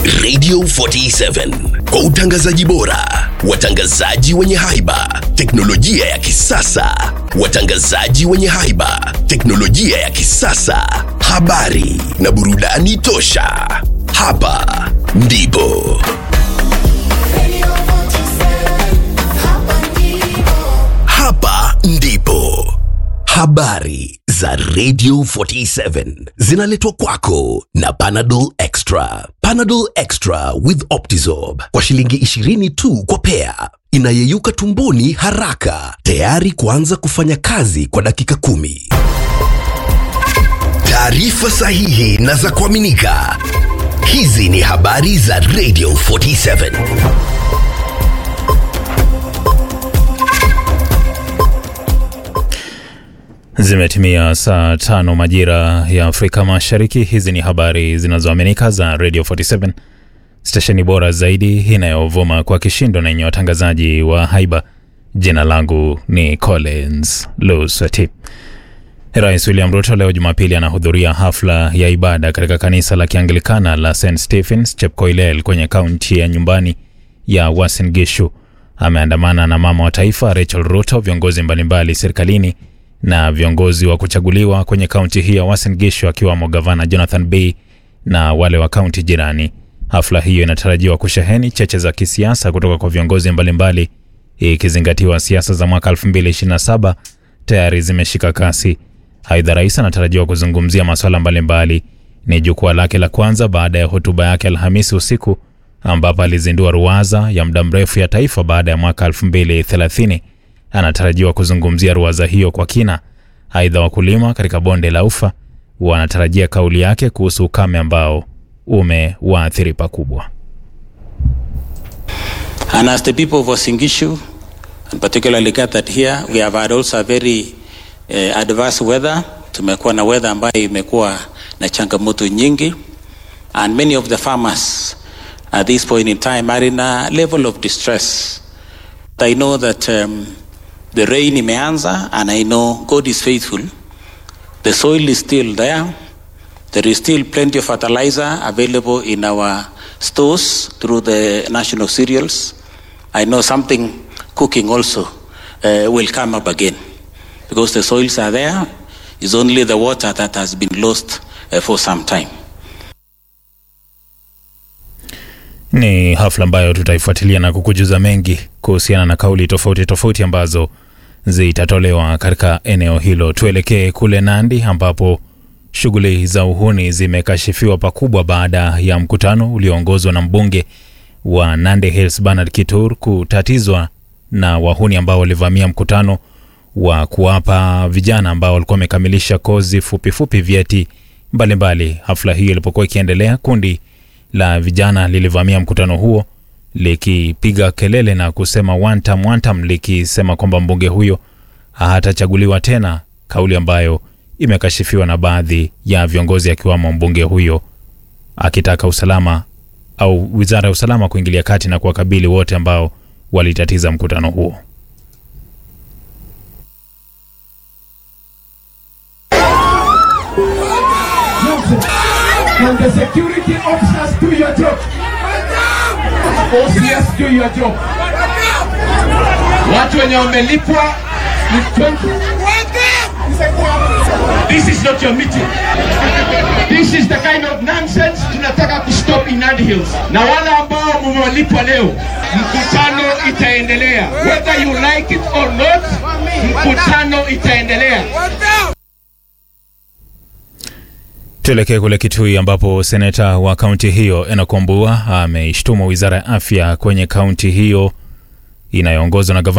Radio 47 kwa utangazaji bora, watangazaji wenye haiba, teknolojia ya kisasa, watangazaji wenye haiba, teknolojia ya kisasa, habari na burudani tosha. Hapa ndipo hapa ndipo habari za Radio 47 zinaletwa kwako na Panadol Extra. Panadol Extra with Optizorb kwa shilingi 20 tu kwa pea, inayeyuka tumboni haraka, tayari kuanza kufanya kazi kwa dakika kumi. Taarifa sahihi na za kuaminika. Hizi ni habari za Radio 47. Zimetimia saa tano majira ya Afrika Mashariki. Hizi ni habari zinazoaminika za Radio 47, stesheni bora zaidi inayovuma kwa kishindo na yenye watangazaji wa haiba. Jina langu ni Collins Lusati. Rais William Ruto leo Jumapili anahudhuria hafla ya ibada katika kanisa la Kianglikana la St Stephens Chepkoilel kwenye kaunti ya nyumbani ya Uasin Gishu. Ameandamana na mama wa taifa Rachel Ruto, viongozi mbalimbali serikalini na viongozi wa kuchaguliwa kwenye kaunti hii ya Uasin Gishu akiwamo gavana Jonathan Bii na wale wa kaunti jirani. Hafla hiyo inatarajiwa kusheheni cheche za kisiasa kutoka kwa viongozi mbalimbali, ikizingatiwa siasa za mwaka 2027 tayari zimeshika kasi. Aidha, rais anatarajiwa kuzungumzia masuala mbalimbali. Ni jukwaa lake la kwanza baada ya hotuba yake Alhamisi usiku ambapo alizindua ruwaza ya muda mrefu ya taifa baada ya mwaka 2030 anatarajiwa kuzungumzia ruwaza hiyo kwa kina. Aidha, wakulima katika bonde la Ufa wanatarajia kauli yake kuhusu ukame ambao umewaathiri pakubwa. And as the people of Wasingishu, and particularly gathered here, we have had also a very uh, adverse weather. Tumekuwa na weather ambayo imekuwa na changamoto nyingi and many of the farmers at this point in time are in a level of distress. I know that um, the rain imeanza and I know God is faithful. The soil is still there. There is still plenty of fertilizer available in our stores through the national cereals. I know something cooking also uh, will come up again because the soils are there. It's only the water that has been lost uh, for some time. Ni hafla ambayo tutaifuatilia na kukujuza mengi kuhusiana na kauli tofauti tofauti ambazo zitatolewa katika eneo hilo. Tuelekee kule Nandi ambapo shughuli za uhuni zimekashifiwa pakubwa baada ya mkutano ulioongozwa na mbunge wa Nandi Hills Bernard Kitur kutatizwa na wahuni ambao walivamia mkutano wa kuwapa vijana ambao walikuwa wamekamilisha kozi fupifupi fupi vyeti mbalimbali. Hafla hiyo ilipokuwa ikiendelea, kundi la vijana lilivamia mkutano huo likipiga kelele na kusema one time, one time, likisema kwamba mbunge huyo hatachaguliwa tena, kauli ambayo imekashifiwa na baadhi ya viongozi akiwamo mbunge huyo akitaka usalama au wizara ya usalama kuingilia kati na kuwakabili wote ambao walitatiza mkutano huo. Can the security officers do your job? OCS do your job. Watu wenye wamelipwa ni 20. This is not your meeting. This is the kind of nonsense tunataka kustop in Nandi Hills. Na wale ambao mmelipwa leo, mkutano itaendelea. Whether you like it or not, mkutano itaendelea. Tuelekee kule Kitui ambapo seneta wa kaunti hiyo Enoch Wambua ameishtumu wizara ya afya kwenye kaunti hiyo inayoongozwa na gavana